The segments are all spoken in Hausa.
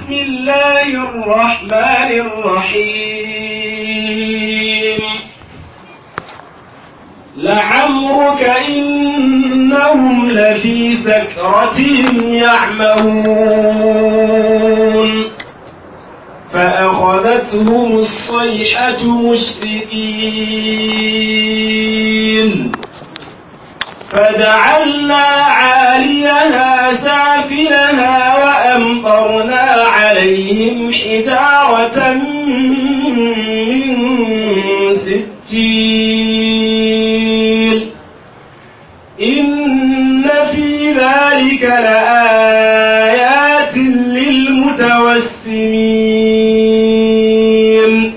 بسم الله الرحمن الرحيم لعمرك إنهم لفي سكرتهم يعمهون فأخذتهم الصيحة مشرقين فجعلنا عاليها سافلها وأمطرنا عليهم حجارة من سجيل إن في ذلك لآيات للمتوسمين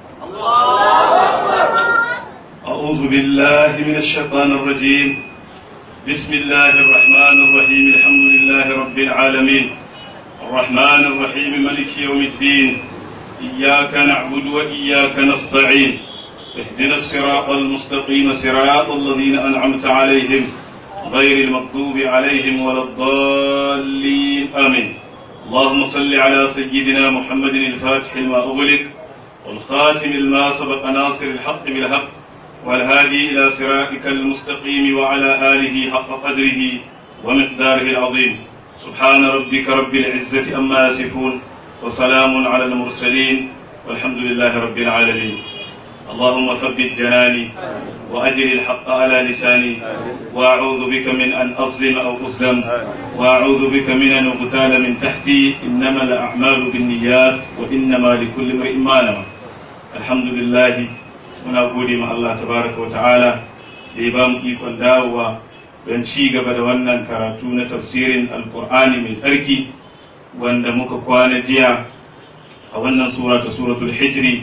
أعوذ بالله من الشيطان الرجيم بسم الله الرحمن الرحيم الحمد لله رب العالمين الرحمن الرحيم ملك يوم الدين إياك نعبد وإياك نستعين اهدنا الصراط المستقيم صراط الذين أنعمت عليهم غير المغضوب عليهم ولا الضالين آمين اللهم صل على سيدنا محمد الفاتح لما أغلق والخاتم لما سبق ناصر الحق بالحق والهادي إلى صراطك المستقيم وعلى آله حق قدره ومقداره العظيم سبحان ربك رب العزة أما يصفون وسلام على المرسلين والحمد لله رب العالمين اللهم ثبت جناني وأجر الحق على لساني وأعوذ بك من أن أظلم أو أظلم وأعوذ بك من أن أغتال من تحتي إنما الأعمال بالنيات وإنما لكل امرئ ما نوى الحمد لله muna gode ma Allah tabaraka wa ta'ala da ya ba mu ikon dawowa don ci gaba da wannan karatu na tafsirin alkur'ani mai tsarki wanda muka kwana jiya a wannan sura ta suratul hijri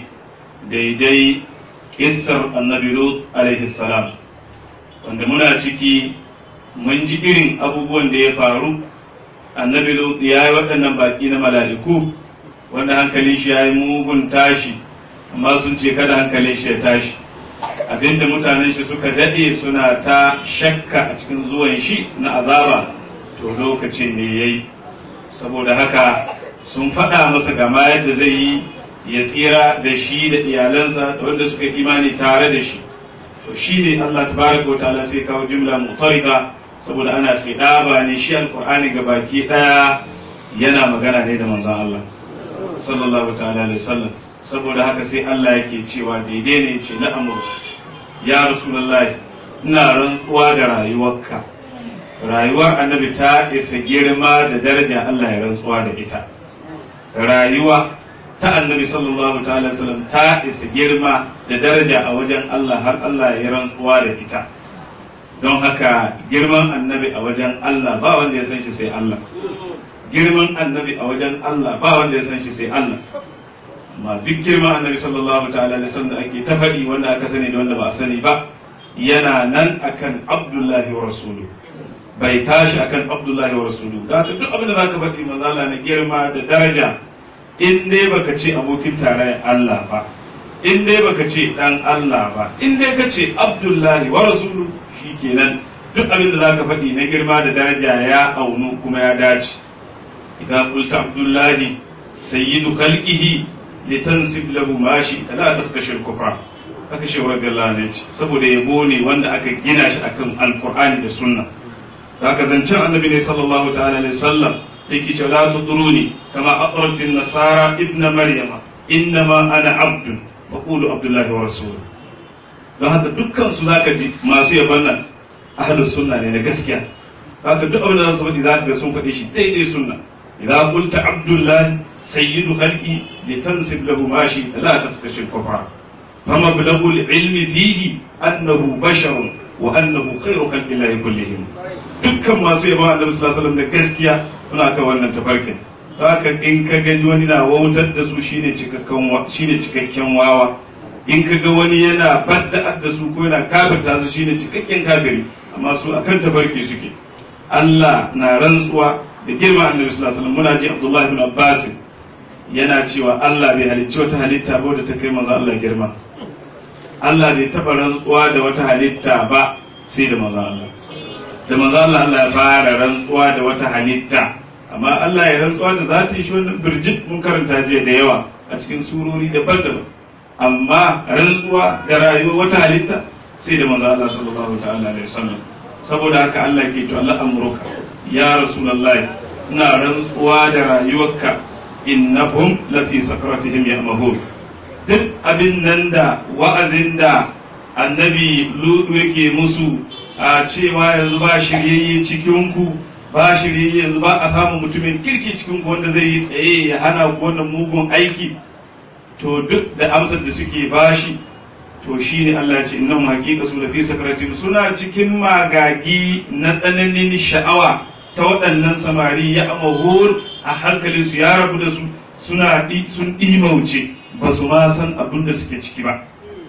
daidai kissar annabi lut alaihi salam wanda muna ciki mun ji irin abubuwan da ya faru annabi lut ya yi waɗannan baƙi na mala'iku wanda hankalin shi ya yi mugun tashi amma sun ce kada hankalin shi ya tashi abinda mutanen shi suka daɗe suna ta shakka a cikin zuwan shi na azaba to lokacin ne ya yi saboda haka sun faɗa masa gama yadda zai yi ya tsira da shi da iyalansa da wanda suka imani tare da shi to shi ne Allah tabaraka wa ta'ala sai kawo jumla mutarika saboda ana fidaba ne shi alqur'ani ga baki daya yana magana ne da manzon Allah sallallahu ta'ala alaihi wasallam saboda haka sai Allah yake cewa daidai ne ce na amur ya rasulullahi ina rantsuwa da rayuwarka rayuwar annabi ta isa girma da daraja Allah ya rantsuwa da ita rayuwa ta annabi sallallahu ta'ala wasallam ta isa girma da daraja a wajen Allah har Allah ya rantsuwa da ita don haka girman annabi a wajen Allah ba wanda ya san shi sai Allah girman annabi a wajen Allah ba wanda ya san shi sai Allah amma duk girma annabi sallallahu ta'ala da da ake ta faɗi wanda aka sani da wanda ba a sani ba yana nan akan abdullahi wa rasulu bai tashi akan abdullahi wa rasulu da ta duk abin da zaka faɗi manzala na girma da daraja in dai baka ce abokin tarayyar Allah ba in dai baka ce dan Allah ba in dai ka ce abdullahi wa rasulu shikenan duk abin da zaka faɗi na girma da daraja ya aunu kuma ya dace idan qulta abdullahi sayyidu khalqihi litansib lahu ma shi la taftashir kufra haka shi rabbi Allah ne ce saboda yabo ne wanda aka gina shi akan alqur'ani da sunna haka zancen annabi ne sallallahu ta'ala alaihi wasallam yake cewa la tudruni kama aqratin nasara ibna maryama innama ana abdun fa qulu abdullahi wa rasul don haka dukkan su zaka ji masu yabon nan ahlus sunna ne na gaskiya haka duk abin da za su faɗi za ka ga sun faɗi shi daidai sunna idza qulta abdullahi سيد خلقي لتنسب له ما شئت لا تفتش الكفر فمبلغ العلم فيه أنه بشر وأنه خير خلق الله كلهم dukkan masu yaba annabi sallallahu alaihi wasallam da gaskiya suna kan wannan tafarkin haka in ka ga wani na wautar da su shine cikakken shine cikakken wawa in ka ga wani yana badda da su ko yana kafirta su shine cikakken kafiri amma su akan tafarki suke Allah na rantsuwa da girma annabi sallallahu alaihi wasallam muna ji Abdullah ibn Abbas yana cewa Allah bai halicci wata halitta ba wadda ta kai manzo Allah girma Allah bai taɓa rantsuwa da wata halitta ba sai da manzo Allah da manzo Allah Allah ya fara rantsuwa da wata halitta amma Allah ya rantsuwa da za ta yi shi wannan birjit mun karanta jiya da yawa a cikin surori daban-daban amma rantsuwa da rayuwa wata halitta sai da manzo Allah sallallahu ta'ala alaihi wasallam saboda haka Allah ke to Allah amruka ya rasulullahi ina rantsuwa da rayuwarka innahum lafi sakratihim ya'mahun duk abin nan da wa'azin da annabi lutu yake musu a cewa yanzu ba shiryayye cikin ku ba shiryayye yanzu ba a samu mutumin kirki cikin ku wanda zai yi tsaye ya hana ku wannan mugun aiki to duk da amsar da suke bashi to shi ne Allah ce innahum haqiqa su lafi sakratihim suna cikin magagi na tsananin sha'awa ta waɗannan samari ya amahur a hankalin su ya rabu da su suna sun ɗimauce ba su ma san abin da suke ciki ba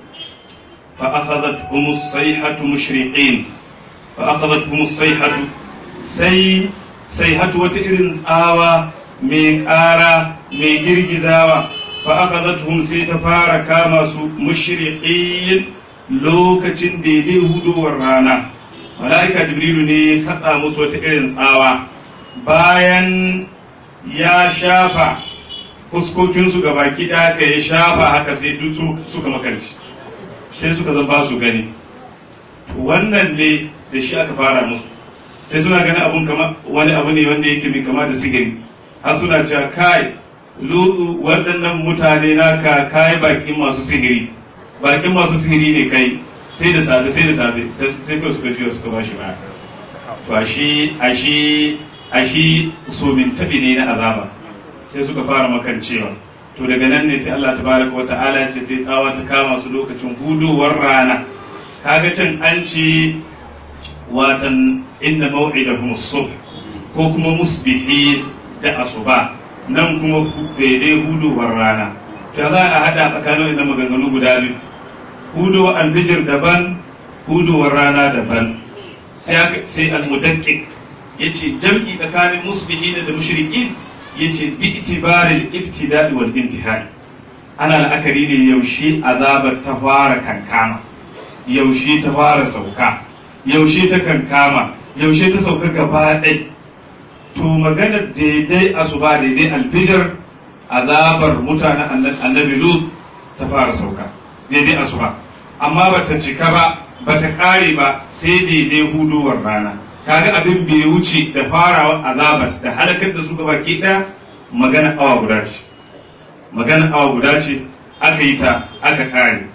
fa akhadhatuhum as-sayhatu mushriqin fa akhadhatuhum as-sayhatu sai sayhatu wata irin tsawa mai ƙara mai girgizawa fa akhadhatuhum sai ta fara kama su mushriqin lokacin daidai hudowar rana mala'ika jibrilu ne ya katsa musu wata irin tsawa bayan ya shafa fuskokinsu ga baki ɗaya ka ya shafa haka sai duk suka makarci sai suka zan ba su gani wannan ne da shi aka fara musu sai suna gani abun kama wani abu ne wanda yake mai kama da sigiri har suna cewa kai lutu waɗannan mutane naka kai bakin masu sihiri bakin masu sihiri ne kai sai da safe sai da safe sai kawai suka jiya suka bashi ba to ashi ashi ashi so min tabi ne na azaba sai suka fara makancewa to daga nan ne sai Allah tabaraka wata'ala ya ce sai tsawa ta kama su lokacin hudowar rana kaga can an ce watan inna maw'idahum as-subh ko kuma musbihi da asuba nan kuma daidai hudowar rana ta za a hada tsakanin da maganganu guda biyu hudowar albijir daban hudowar rana daban sai al-mudakkiq yace jam'i tsakanin musbihi da mushrikin yace bi itibaril ibtida'i wal intihai ana la'akari ne yaushe azabar ta fara kankama yaushe ta fara sauka yaushe ta kankama yaushe ta sauka gaba ɗai to maganar daidai asuba daidai alfijir azabar mutanen annabi lut ta fara sauka daidai asuba amma bata cika ba bata ƙare ba sai daidai hudowar rana kaga abin bai wuce da farawa azabar da halakar da su gaba ke ɗaya magana awa guda ce magana awa guda ce aka yi ta aka ƙare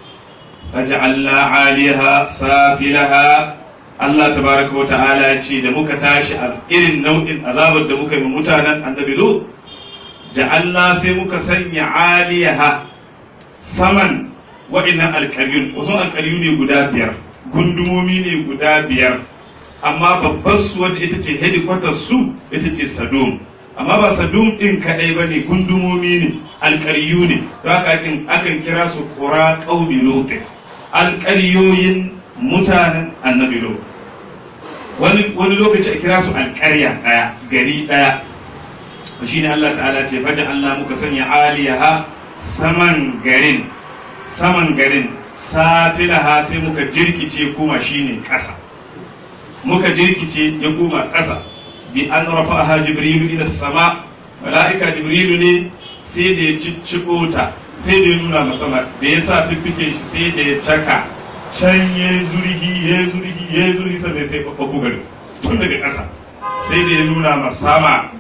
فجعلنا عاليها سافلها Allah tabaraka wa ta'ala ya ce da muka tashi a irin nau'in azabar da muka yi mutanen annabi Lut ja'alna sai muka sanya aliyaha saman wa'innan alƙaryun wasu alƙaryu ne guda biyar gundumomi ne guda biyar amma babbar su wadda ita ce headquarters su ita ce Sadum amma ba Sadum din kadai bane gundumomi ne alƙaryu ne don haka akan kira su qura qaumi Lut alƙaryoyin mutanen annabi Lut wani wani lokaci a kira su alƙarya ɗaya gari ɗaya shi ne Allah ta'ala ce fajin Allah muka sanya aliyaha saman garin saman garin safilaha sai muka jirkice kuma shine ƙasa muka jirkice ya koma ƙasa bi an rafa'aha jibrilu ila sama mala'ika jibrilu ne sai da ya cicciko ta sai da ya nuna masama da ya sa fiffike shi sai da ya caka can ya zurgi ya zurgi ya zurgi sannan sai fafafu gari tun daga ƙasa sai da ya nuna masama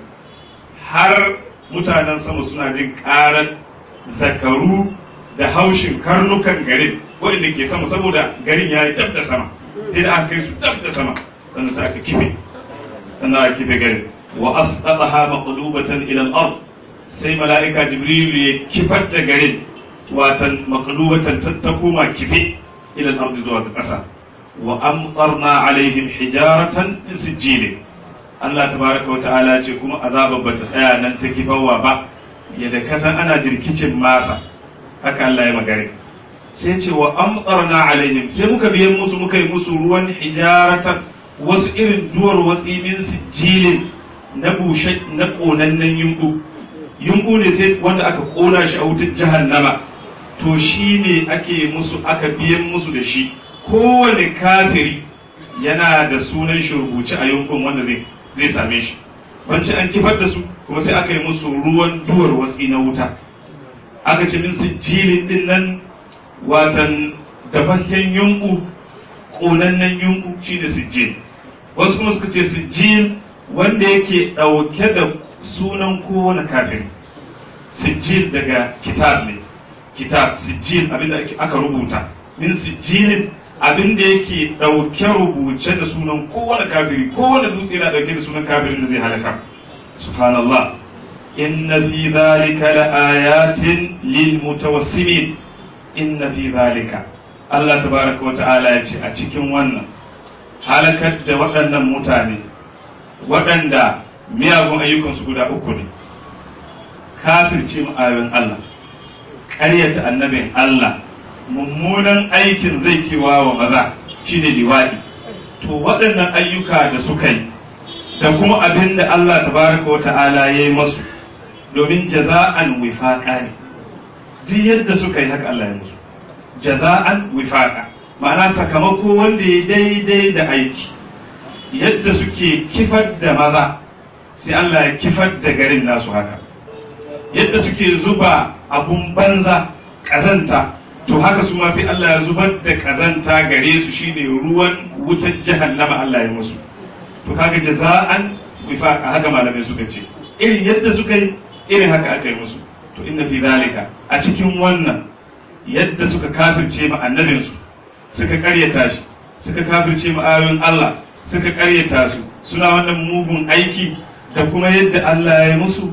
har mutanen sama suna jin ƙarar zakaru da haushin karnukan garin waɗanda ke sama saboda garin ya yi dab da sama sai da aka kai su dab da sama sannan sai aka kife sannan aka kife garin wa asqataha maqlubatan ila al-ard sai mala'ika jibril ya kifar da garin watan maqlubatan ta koma kife ila al-ard zuwa ga ƙasa wa amtarna alaihim hijaratan min sijjil Allah tabaraka wa ta'ala ce kuma azabar bata tsaya nan ta kifawa ba yadda kasan ana jirkicin masa haka Allah ya magare sai ce wa amtarna alaihim sai muka biyan musu muka yi musu ruwan hijaratan wasu irin duwar watsi min sijilin na bushe na konannen yumbu yumbu ne sai wanda aka kona shi a wutar jahannama to shi ne ake musu aka biyan musu da shi kowane kafiri yana da sunan shi rubuce a yumbun wanda zai zai same shi banci an kifar da su kuma sai aka yi musu ruwan duwar watsi na wuta aka ce min sijilin din nan watan dafakken yunku ƙonannen yunku shine sijil wasu kuma suka ce sijil wanda yake ɗauke da sunan kowane kafin sijil daga kitab ne kitab sijil abinda aka rubuta min sijilin abinda yake ɗauke rubuce da sunan kowane kafiri kowane dutse yana ɗauke da sunan kafirin da zai halaka subhanallah inna fi dhalika laayatin lil mutawassimin inna fi dhalika Allah tabaraka wa ta'ala ya ce a cikin wannan halakar da waɗannan mutane waɗanda miyagun ayyukansu guda uku ne kafirce ayoyin Allah ƙaryata annabin Allah mummunan aikin zai kewa wa maza shine liwaɗi to waɗannan ayyuka da suka yi da kuma abin da Allah tabaraka wa ta'ala ya yi masu domin jaza'an wifaƙa ne duk yadda suka yi haka Allah ya musu jaza'an wifaƙa ma'ana sakamako wanda ya daidai da aiki yadda suke kifar da maza sai Allah ya kifar da garin nasu haka yadda suke zuba abun banza ƙazanta to haka su ma sai Allah ya zubar da ƙazanta gare su shine ruwan wutar jahannama Allah ya musu to kaga jaza'an wifaqa haka malamai suka ce irin yadda suka yi irin haka aka yi musu to inna fi zalika a cikin wannan yadda suka kafirce ma annabinsu suka karyata shi suka kafirce ma ayoyin Allah suka karyata su suna wannan mugun aiki da kuma yadda Allah ya musu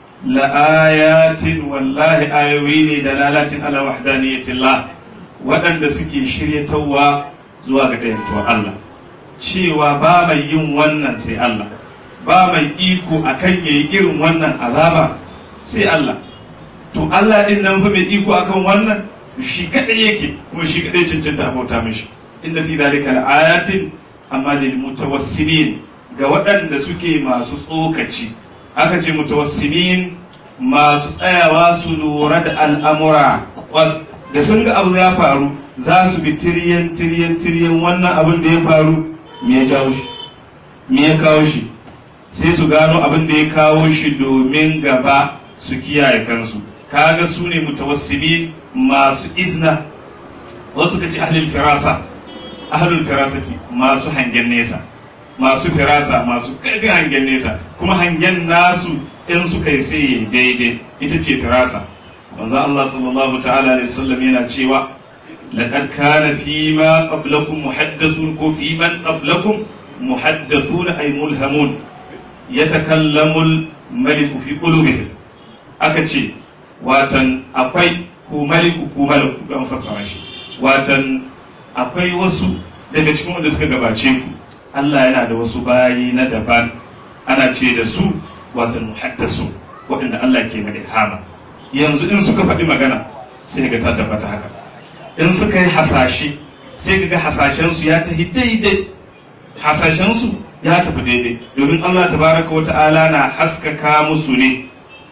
la'ayatin wallahi ayoyi ne da lalacin ala wahdaniyatillah waɗanda suke shiryatawa zuwa ga dayantuwa Allah cewa ba mai yin wannan sai Allah ba mai iko akan yayi irin wannan azaba sai Allah to Allah din nan fa mai iko akan wannan shi kadai yake kuma shi kadai cancanta abota mishi inda fi dalika la'ayatin amma lil mutawassimin ga waɗanda suke masu tsokaci aka ce mutawassimin masu tsayawa su lura da al'amura da sun ga abu ya faru za su bi tiriyan tiriyan tiriyan wannan abin da ya faru me ya jawo shi me ya kawo shi sai su gano abin da ya kawo shi domin gaba su kiyaye kansu kaga su ne mutawassimin masu izna wasu ka ce ahlul firasa ahlul firasati masu hangen nesa masu firasa masu karfin hangen nesa kuma hangen nasu in suka yi sai yayi daidai ita ce firasa manzo Allah sallallahu ta'ala alaihi wasallam yana cewa laqad kana fi ma qablakum muhaddathun ko fi man qablakum muhaddathun ay mulhamun yatakallamu al-maliku fi qulubihim aka ce watan akwai ko maliku ko maliku don fassara shi watan akwai wasu daga cikin wanda suka gabace ku Allah yana da wasu bayi na daban ana ce da su watan muhaddasu waɗanda Allah ke mai ilhama yanzu in suka faɗi magana sai ga ta tabbata haka in suka yi hasashe sai ga hasashensu ya tafi daidai hasashensu ya tafi daidai domin Allah tabaraka wa ta'ala na haskaka musu ne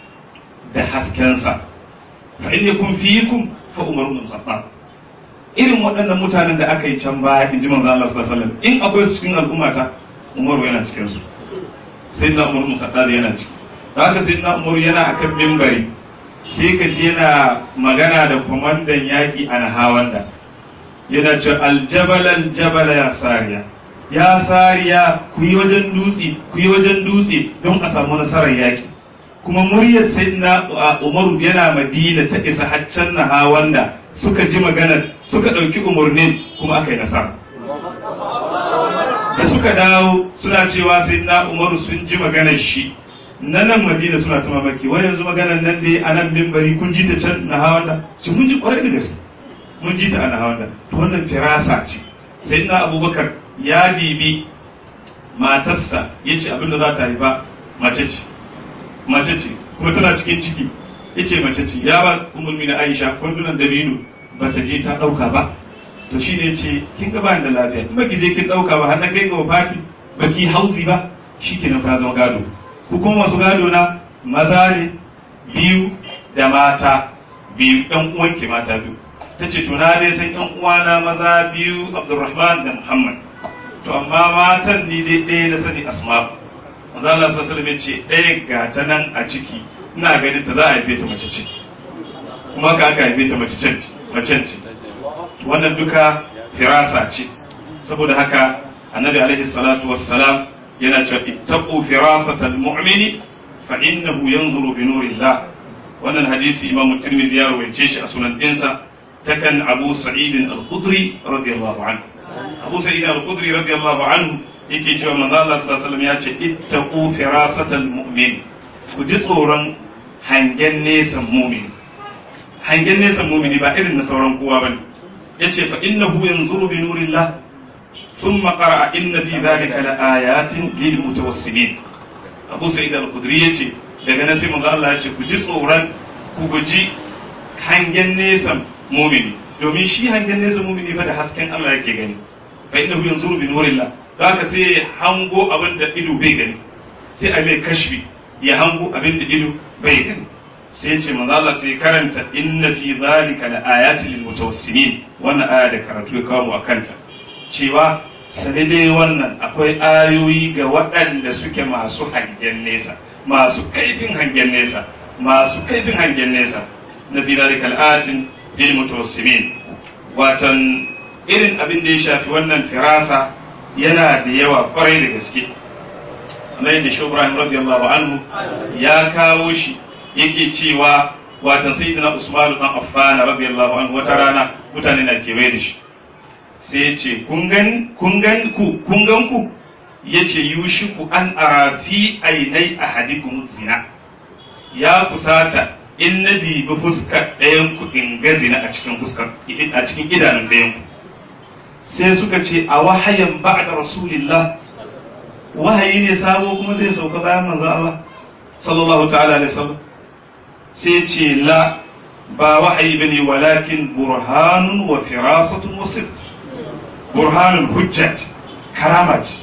da haskensa fa in yakun fiikum fa umaru bin khattab irin waɗannan mutanen da aka yi can baya in ji manzo Allah sallallahu alaihi wasallam in akwai su cikin al'ummata umaru yana cikin su sai na umaru bin khattab yana ciki da haka sai na umaru yana akan mimbari sai ka ji yana magana da kwamandan yaƙi a nahawanda yana ce aljabal aljabal ya sariya ya sariya ku yi wajen dutse ku yi wajen dutse don a samu nasarar yaƙi kuma muryar sayyidina umaru yana madina ta isa haccan na hawanda suka ji maganar suka ɗauki umarnin kuma aka yi nasara da suka dawo suna cewa sayyidina umaru sun ji maganar shi na nan madina suna ta mamaki wai yanzu maganar nan dai a nan mimbari kun ji ta can na hawanda ci mun ji kwarai da gaske mun ji ta a na hawanda to wannan firasa ce sayyidina abubakar ya dibi matarsa ya ce abinda za ta haifa mace ce mace ce kuma tana cikin ciki ya ce mace ce ya ba umulmi na aisha kwandunan dabino ba ta je ta ɗauka ba to shi ne ce kin ga bani da lafiya in baki je kin ɗauka ba har na kai ga wafati baki hausi ba shi ke nan ka zama gado ku kuma masu gado na maza ne biyu da mata biyu ɗan uwanki mata biyu ta ce to na dai san ɗan uwana maza biyu abdulrahman da muhammad to amma matan ni dai ɗaya na sani asma'u manzo Allah sallallahu alaihi wasallam ya ce ɗaya ga ta nan a ciki ina ganin ta za a haife ta mace ce kuma ka aka haife ta mace ce mace ce wannan duka firasa ce saboda haka annabi alaihi salatu wassalam yana cewa ittaqu firasatal mu'mini fa innahu yanzuru bi nurillah wannan hadisi imamu tirmidhi ya rawaice shi a sunan dinsa takan abu sa'id al-khudri radiyallahu anhu abu sa'id al-khudri radiyallahu anhu yake cewa manzo Allah sallallahu alaihi wasallam ya ce ittaqu firasatal mu'min ku ji tsoron hangen nesan mumini hangen nesan mumini ba irin na sauran kowa bane yace fa innahu yanzuru bi nurillah thumma qara'a inna fi dhalika laayatin lil mutawassimin abu sa'id al-khudri yace daga nan sai manzo Allah ya ce ku ji tsoron ku guji hangen nesan mumini domin shi hangen nesan mumini fa da hasken Allah yake gani fa innahu yanzuru bi nurillah haka sai ya hango abin da ido bai gani sai a mai kashfi ya hango abin da ido bai gani sai ce manzo Allah sai karanta inna fi zalika la ayatin lil mutawassimin wannan aya da karatu ya kawo mu akanta cewa sai dai wannan akwai ayoyi ga waɗanda suke masu hangen nesa masu kaifin hangen nesa masu kaifin hangen nesa na fi zalika al ayatin lil mutawassimin watan irin abin da ya shafi wannan firasa yana da yawa kwarai da gaske kamar yadda shi Ibrahim radiyallahu anhu ya kawo shi yake cewa watan sayyidina Usman dan Affan radiyallahu anhu wata rana mutane na kewaye da shi sai ya ce kun gan kun gan ku kun gan ku yace yushiku an ara fi ainai ahadikum zina ya kusata in na dibi fuskar ɗayan ku in ga zina a cikin fuskar a cikin idanun ɗayan ku sai suka ce a wahayan ba'da rasulillah wahayi ne sabo kuma zai sauka bayan manzon Allah sallallahu ta'ala alaihi wasallam sai ce la ba wahayi bane walakin burhanun wa firasatun wa sidq burhanun hujjat karama ce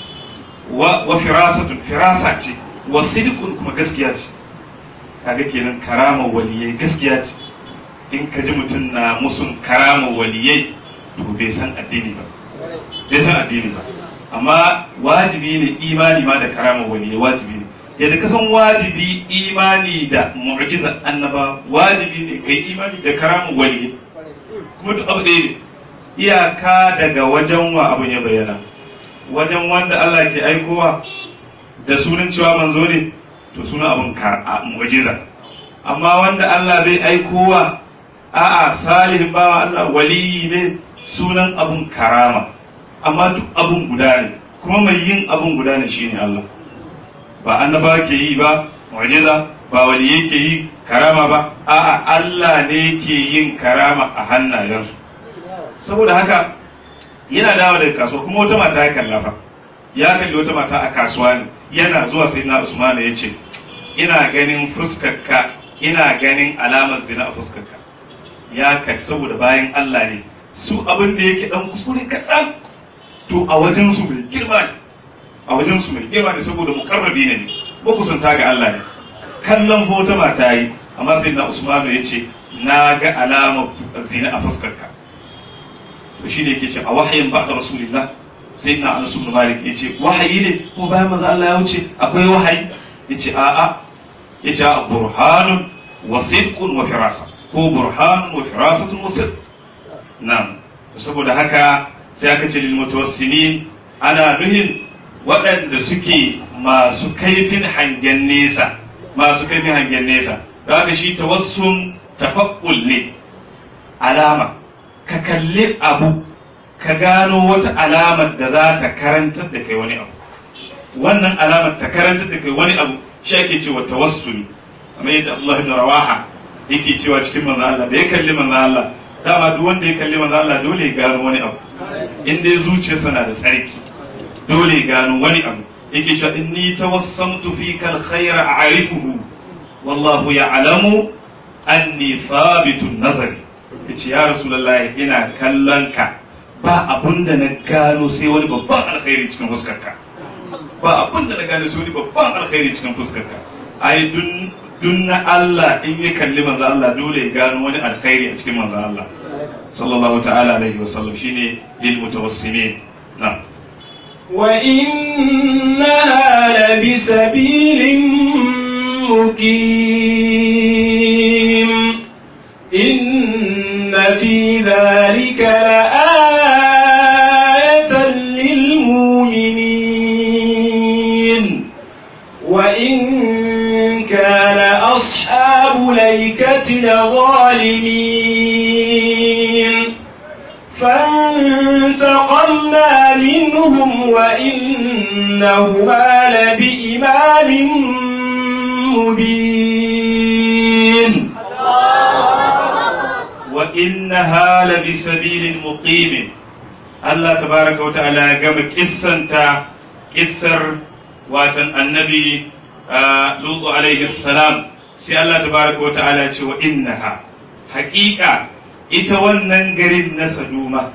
wa firasatun firasa ce wa sidqun kuma gaskiya ce kaga kenan karama waliyai gaskiya ce in ka ji mutum na musun karama waliyai to bai san addini ba bai san addini ba amma wajibi ne imani ma da karama waliyai wajibi ne yadda ka san wajibi imani da mu'jiza annaba wajibi ne kai imani da karama waliyai kuma duk abu ɗaya ne iyaka daga wajen wa abun ya bayyana wajen wanda Allah ke aikowa da sunan cewa manzo ne to sunan abun mu'jiza amma wanda Allah bai aikowa a'a salihin bawa Allah waliyi ne sunan abun karama amma duk abun guda ne kuma mai yin abun guda ne shine Allah ba annaba ke yi ba mu'jiza ba waliyai ke yi karama ba a'a Allah ne ke yin karama a hannayensu saboda haka yana dawo daga kasuwa kuma wata mata ya kalla fa ya kalli wata mata a kasuwa ne yana zuwa sai na Usman ya ce ina ganin fuskarka ina ganin alamar zina a fuskarka ya kai saboda bayan Allah ne su abin da yake dan kuskure kaɗan to a wajen su mai girma ne a wajen su mai girma ne saboda mukarrabi ne ne ko kusanta ga Allah ne kallon wata mata yi amma sai na Usman ya ce na ga alamar zina a fuskarka to shine yake ce a wahayin ba'da rasulillah sai na Anas ibn Malik yace wahayi ne ko bayan manzo Allah ya wuce akwai wahayi yace a'a yace a burhanun wa sidqun wa firasa ko burhanun wa firasatun wa sidq na'am saboda haka sai aka ce lil mutawassimin ana nuhin waɗanda suke masu kaifin hangen nesa masu kaifin hangen nesa da haka shi tawassum tafakkul ne alama ka kalli abu ka gano wata alamar da za ta karantar da kai wani abu wannan alamar ta karantar da kai wani abu shi ake cewa tawassuli kamar yadda Allah ibn Rawaha yake cewa cikin manzo Allah da ya kalli manzo Allah dama duk wanda ya kalli manzo Allah dole ya gano wani abu in dai zuciyarsa na da tsarki dole ya gano wani abu yake cewa inni tawassamtu fika alkhayra a'rifuhu wallahu ya'lamu anni thabitun nazari yace ya rasulullahi ina kallon ka ba abun da na gano sai wani babban alkhairi cikin fuskarka ba abun da na gano sai wani babban alkhairi cikin fuskarka ai dun dun na Allah in ya kalli manzo Allah dole ya gano wani alkhairi a cikin manzo Allah sallallahu ta'ala alaihi wa sallam shine lil mutawassimin na'am وإنها لبسبيل مقيم إن في ذلك لآية للمؤمنين وإن كان أصحاب ليكة لظالمين فانتقمنا منهم وإنهما لبإمام مبين وإنها لبسبيل مقيم الله تبارك وتعالى قام قصة قصر واتن النبي آه لوط عليه السلام سي الله تبارك وتعالى وإنها حقيقة ita wannan garin na Saduma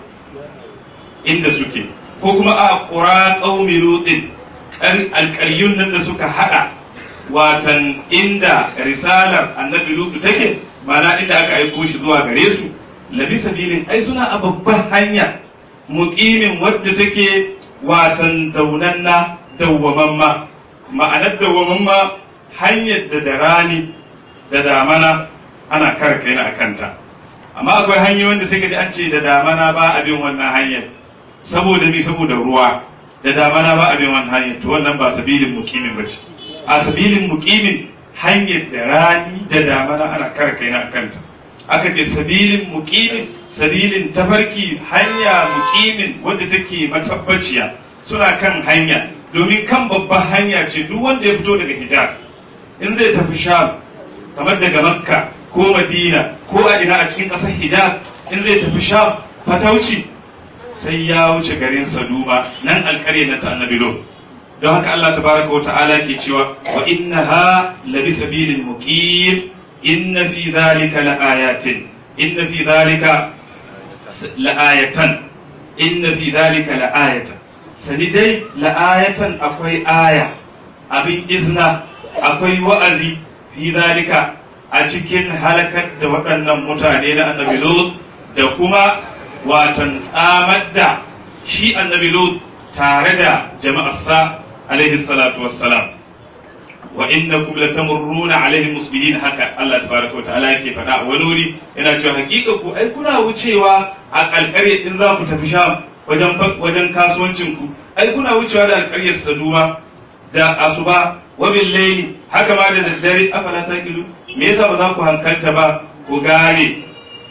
inda suke ko kuma a ƙura ƙaumi lutin alƙaryun nan da suka haɗa watan inda risalar annabi lutu take mana inda aka aiko shi zuwa gare su labi sabilin ai suna a babban hanya muƙimin wadda take watan zaunanna dawwamamma ma'anar dawwamamma hanyar da da rani da damana ana kare kai na akanta amma akwai hanyoyin da sai ka ji an ce da damana ba a bin wannan hanyar saboda mi saboda ruwa da damana ba a bin wannan hanyar to wannan ba sabilin mukimin ba ce a sabilin mukimin hanyar da rani da damana ana kare kai na kanta aka ce sabilin mukimin sabilin tafarki hanya mukimin wadda take matabbaciya suna kan hanya domin kan babban hanya ce duk wanda ya fito daga hijaz in zai tafi sham kamar daga makka ko madina ko a ina a cikin ƙasar hijaz in zai tafi sham fatauci sai ya wuce garin saduma nan alƙarya na ta annabi lot don haka Allah tabaraka wa ta'ala ke cewa wa innaha labi sabilin muqim inna fi dhalika laayatin inna fi dhalika laayatan inna fi dhalika laayatan sani dai la'ayatan akwai aya abin izna akwai wa'azi fi dhalika a cikin halakar da waɗannan mutane na annabi Lut da kuma watan tsamar da shi annabi Lut tare da jama'arsa alaihi salatu wassalam wa innakum latamurruna alaihim musbihin haka Allah tabaraka wa ta'ala yake faɗa a wani wuri yana cewa hakika ku ai kuna wucewa a alƙarya in za ku tafi sham wajen wajen kasuwancin ku ai kuna wucewa da alƙaryar saduma da asuba wa bil layli haka ma da daddare afala taqilu me yasa ba za ku hankalta ba ku gane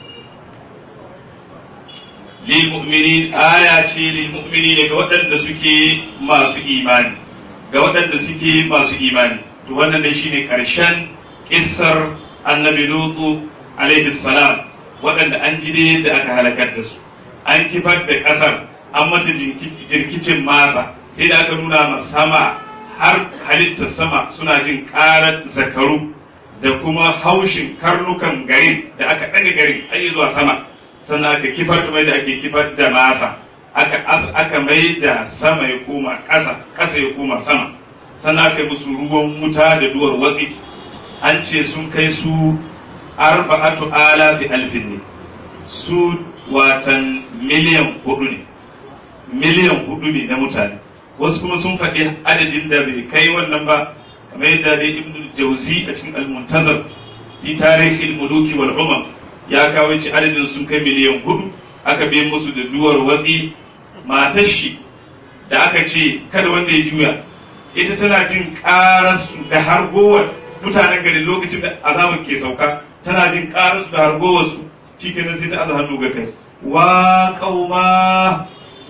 lil mu'minin aya ce lil mu'minin ga waɗanda suke masu imani ga waɗanda suke masu imani to wannan ne shine karshen kissar annabi lutu alaihi salam waɗanda an ji da yadda aka halakar da su an kifar da ƙasar an mata jirkicin masa sai da aka nuna ma sama har halittar sama suna jin ƙarar zakaru da kuma haushin karnukan garin da aka ɗaga garin har zuwa sama sannan aka kifar da mai da ake kifar da masa aka aka mai da sama ya koma ƙasa ƙasa ya koma sama sannan aka yi musu ruwan wuta da duwar watsi an ce sun kai su arba'atu alafi alfin ne su watan miliyan hudu ne miliyan hudu ne na mutane wasu kuma sun faɗi adadin da bai kai wannan ba kamar yadda dai ibn jauzi a cikin al-muntazar fi tarihi al-muluki wal umam ya kawo ci adadin sun kai miliyan hudu aka bi musu da duwar watsi matar shi da aka ce kada wanda ya juya ita tana jin ƙararsu da hargowar mutanen garin lokacin da azabar ke sauka tana jin ƙararsu da hargowarsu shikenan sai ta aza hannu ga kai wa kauma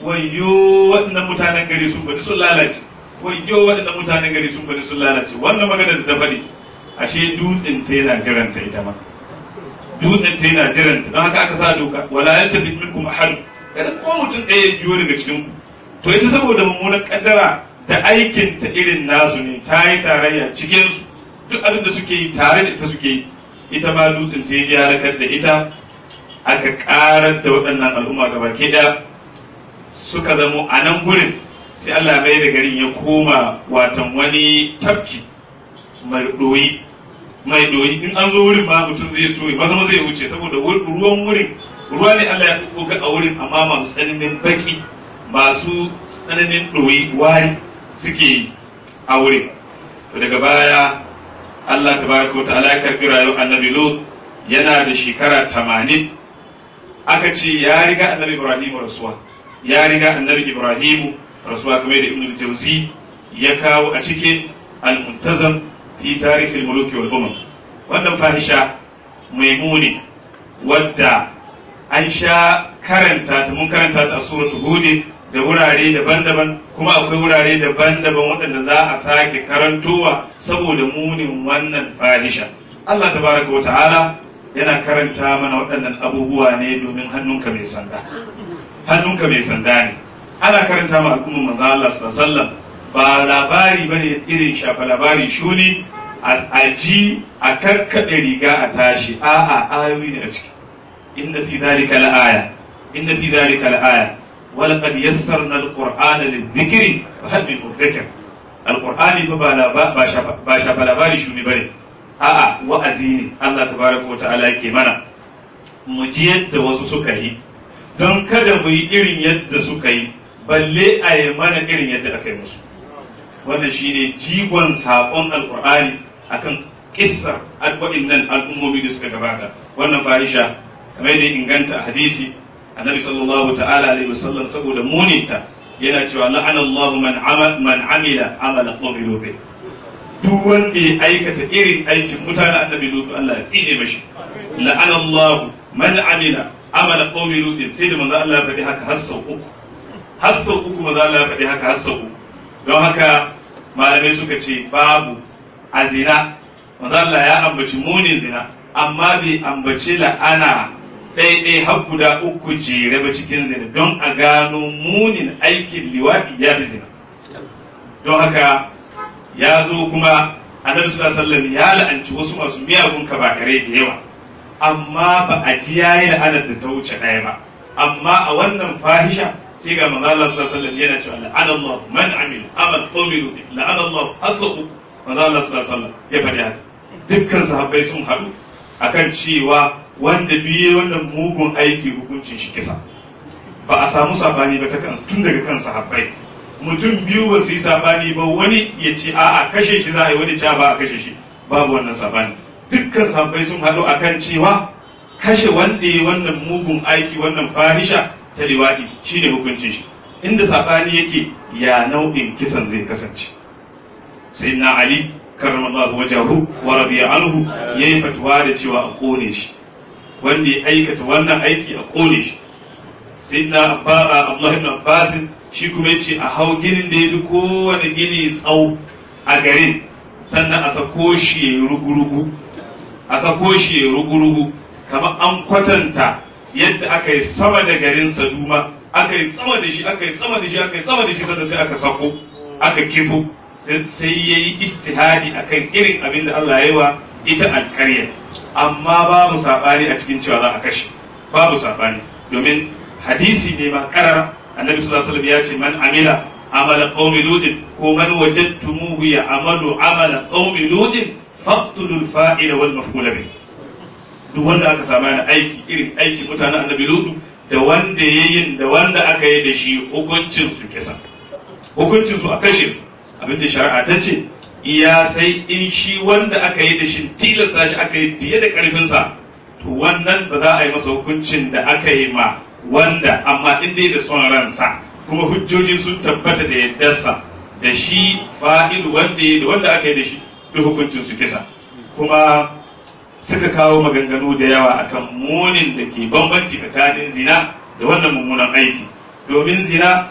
wayyo waɗannan mutanen gari sun bari sun lalace wayyo waɗannan mutanen gari sun bari sun lalace wannan magana da ta faɗi ashe dutsen ta yana jiranta ita ma dutsen ta yana jiranta don haka aka sa doka wala yalta bit minkum ahad kada ko mutum ɗaya ya jiyo daga cikin ku to ita saboda mummunan kaddara da aikin ta irin nasu ne ta yi tarayya cikin su duk abin da suke yi tare da ita suke yi ita ma dutsen ta ya halakar da ita aka karar da waɗannan al'umma gaba ke da suka zamo a nan gurin sai Allah mai da garin ya koma watan wani tafki mai ɗoyi mai ɗoyi in an zo wurin ma mutum zai so ba zama zai wuce saboda ruwan wurin ruwa ne Allah ya ga a wurin amma masu tsananin baki masu tsananin ɗoyi wari suke yi a wurin to daga baya Allah tabaraka wa ta'ala ya karbi rayuwar annabi Lut yana da shekara tamanin aka ce ya riga annabi Ibrahim rasuwa ya riga annabi Ibrahim rasuwa kamar da Ibn Jauzi ya kawo a cikin al-muntazam fi tarihi al-muluki wal umam wannan fahisha maimuni wadda an sha karanta ta mun karanta ta a suratu hud da wurare daban-daban kuma akwai wurare daban-daban waɗanda za a sake karantowa saboda munin wannan fahisha Allah tabaraka wa ta'ala yana karanta mana waɗannan abubuwa ne domin hannunka mai sanda hannunka mai sanda ne ana karanta ma al'umma manzo Allah sallallahu alaihi wasallam ba labari bane irin shafa labari shuni a ji a karkaɗe riga a tashi a'a ayoyi ne a ciki inna fi dhalika la'aya inna fi dhalika la'aya ولقد يسرنا القرآن للذكر فهل من مدكر القرآن ba shafa labari shuni bane a'a wa'azi ne Allah tabaraka wa ta'ala yake mana mu ji yadda wasu suka yi don kada mu yi irin yadda suka yi balle a yi mana irin yadda aka yi musu wannan shine jigon saƙon alƙur'ani akan kissar waɗannan al'ummomi da suka gabata wannan fahisha kamar da inganta a hadisi annabi sallallahu ta'ala alaihi wasallam saboda muninta yana cewa la'ana Allah man amal man amila amala qawmi lut duk wanda ya aikata irin aikin mutanen annabi lut Allah ya tsine mashi la'ana Allah man amila amala qawmi lut sai da manzo Allah ya faɗi haka har sau uku har sau uku manzo Allah ya faɗi haka har sau uku don haka malamai suka ce babu a zina manzo Allah ya ambaci munin zina amma bai ambaci la'ana ɗaiɗai har guda uku jere ba cikin zina don a gano munin aikin liwaɗi ya fi zina don haka ya zo kuma annabi sallallahu alaihi ya la'anci wasu masu miyagun kabakare da yawa amma ba a ji yayi la'anar da ta wuce ɗaya ba amma a wannan fahisha sai ga manzo Allah sallallahu alaihi wasallam yana cewa la'ana Allah man amila amal qawmilu la'ana Allah asabu manzo Allah sallallahu alaihi wasallam ya faɗi haka dukkan sahabbai sun haɗu akan cewa wanda biye wannan mugun aiki hukuncin shi kisa ba a samu sabani ba ta kan tun daga kan sahabbai mutum biyu ba su yi sabani ba wani ya ce a'a kashe shi za a yi wani ce ba a kashe shi babu wannan sabani dukkan sahabbai sun haɗu akan cewa kashe wanda ya wannan mugun aiki wannan fahisha ta liwaɗi shine hukuncin shi inda sabani yake ya nau'in kisan zai kasance sai na ali karramallahu wajahu wa radiya anhu yayi fatuwa da cewa a kone shi wanda ya aikata wannan aiki a kone shi sai na Abdullah ibn Abbas shi kuma yace a hau ginin da ya fi kowane gini tsau a garin sannan a sako shi ya rugurugu a sako shi ya rugurugu kamar an kwatanta yadda aka yi sama da garin Saduma aka yi sama da shi aka yi sama da shi aka yi sama da shi sannan sai aka sako aka kifo sai ya yi istihadi akan irin abin da Allah ya yi wa ita alƙaryar amma babu saɓani a cikin cewa za a kashe babu saɓani domin hadisi ne ma karara annabi sallallahu alaihi wasallam ya ce man amila amala qaumi ludin ko man wajadtumuhu ya amalu amala qaumi ludin faqtulul fa'ila wal maf'ul bih duk wanda aka samu yana aiki irin aiki mutanen annabi ludu da wanda yayin da wanda aka yi da shi hukuncin su kisa hukuncin su a kashe abinda shari'a ta ce iya sai in shi wanda aka yi da shi tilasta shi aka yi fiye da karfinsa to wannan ba za a yi masa hukuncin da aka yi ma wanda amma in dai da son ransa kuma hujjoji sun tabbata da yaddarsa da shi fa'il wanda ya da wanda aka yi da shi duk hukuncin su kisa kuma suka kawo maganganu da yawa akan munin da ke bambanci tsakanin zina da wannan mummunan aiki domin zina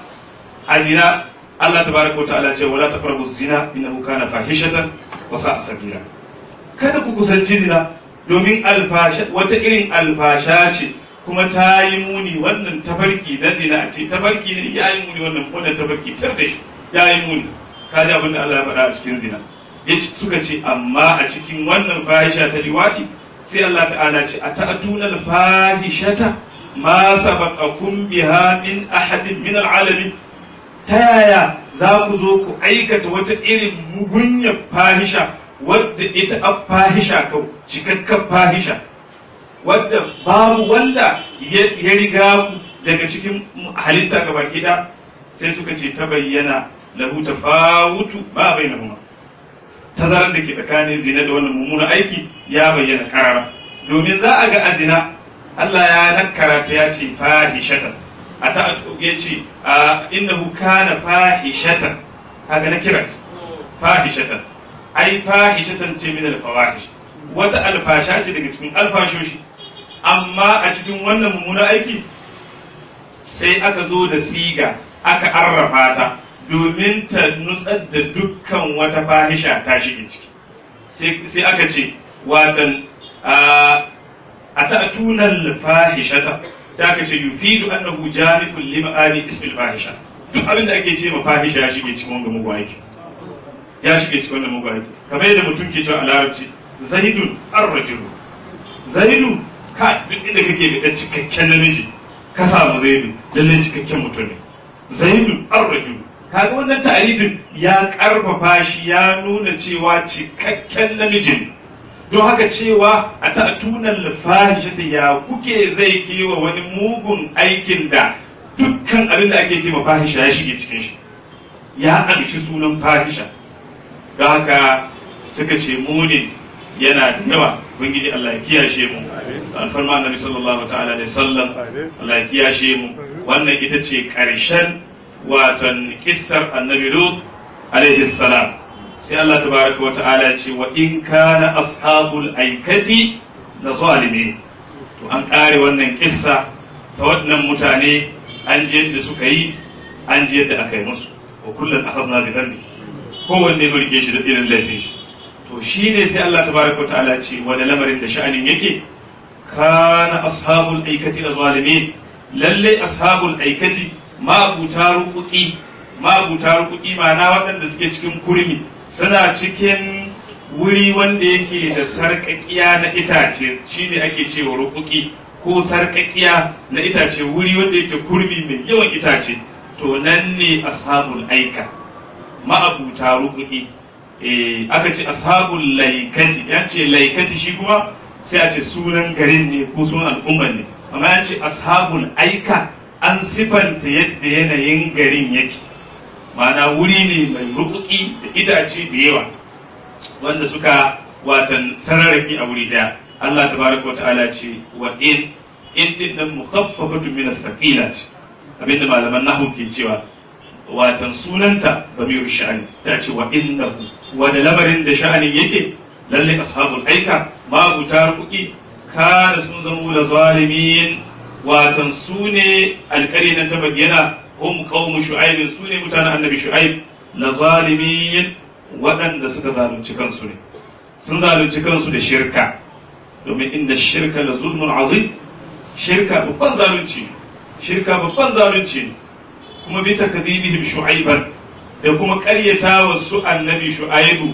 a zina Allah tabaraka ta'ala ce wala taqrabu zina innahu kana fahishatan wa sa'a sabila kada ku kusanci zina domin alfasha wata irin alfasha ce kuma ta yi muni wannan tafarki na zina a ce tafarki ne ya yi muni wannan wannan tafarki tar da shi ya yi muni kaji abin da Allah ya faɗa a cikin zina yace suka ce amma a cikin wannan fahisha ta liwadi sai Allah ta'ala ce a ta'atuna al-fahishata ma sabaqakum biha min ahadin min al-alamin ta yaya za ku zo ku aikata wata irin mugunyar fahisha wadda ita a fahisha kau cikakken fahisha wadda babu wanda ya riga ku daga cikin halitta ga baki da sai suka ce ta bayyana lahu tafawutu ma bainahuma tazarar da ke tsakanin zina da wannan mummunan aiki ya bayyana karara domin za a ga azina Allah ya nakkara ta ya ce fahishatan a ta ya ce innahu kana fahishatan kaga na kirat fahishatan ai fahishatan ce min al-fawahish wata alfasha ce daga cikin alfashoshi amma a cikin wannan mummunan aiki sai aka zo da siga aka arrafa ta domin ta nutsar da dukkan wata fahisha ta shige ciki sai aka ce watan a ta'tunan fahishata sai aka ce yufidu annahu jami'un lima'ani ismil fahisha duk abin da ake ce ma fahisha ya shige cikin wanga mugu aiki ya shige cikin wannan mugu aiki kamar yadda mutum ke cewa a larabci zaidun arrajulu zaidu ka duk inda kake da cikakken namiji ka samu zaidu lalle cikakken mutum ne zaidu arrajulu kaga wannan ta'arifin ya karfafa shi ya nuna cewa cikakken namijin don haka cewa a ta'tunan lafahishata ya kuke zai kewa wani mugun aikin da dukkan abin da ake ce ma fahisha ya shige cikin shi ya amshi sunan fahisha don haka suka ce munin yana da yawa ubangiji Allah ya kiyashe mu alfarma annabi sallallahu ta'ala alaihi sallam Allah ya kiyashe mu wannan ita ce karshen watan kissar annabi lut alaihi salam sai Allah tabaraka wa ta'ala ce wa in kana ashabul aikati la zalimin to an kare wannan kissa ta waɗannan mutane an ji yadda suka yi an ji yadda aka yi musu wa kullum akhazna bi dhanbi kowanne burge shi da irin laifin shi to shine sai Allah tabaraka wa ta'ala ce wani lamarin da sha'anin yake kana ashabul aikati la zalimin lalle ashabul aikati ma'abuta rukuki ma'abuta rukuki ma'ana waɗanda suke cikin kurmi suna cikin wuri wanda yake da sarƙaƙiya na itace shine ake cewa rukuki ko sarƙaƙiya na itace wuri wanda yake kurmi mai yawan itace to nan ne ashabul aika ma'abuta rukuki eh aka ce ashabul laikati ya ce laikati shi kuma sai a ce sunan garin ne ko sunan al'ummar ne amma ya ce ashabul aika an sifanta yadda yanayin garin yake ma'ana wuri ne mai rukuki da itace da yawa wanda suka watan sararraki a wuri daya Allah tabaraka wa ta'ala ce wa in in din nan mukhaffafatu min athqila ce abinda malaman nahwu ke cewa watan sunanta bamir sha'ani ta ce wa innahu wa da lamarin da sha'anin yake lalle ashabul aika ma buta rukuki kana sun zama da zalimin watan su ne alƙari na ta bayyana hum qaumu shu'aib su ne mutanen annabi shu'aib la zalimin waɗanda suka zalunci kansu ne sun zalunci kansu da shirka domin inda shirka la zulmun azim shirka babban zalunci shirka babban zalunci kuma bi takdhibihim shu'aiban da kuma ƙaryata wa su annabi shu'aibu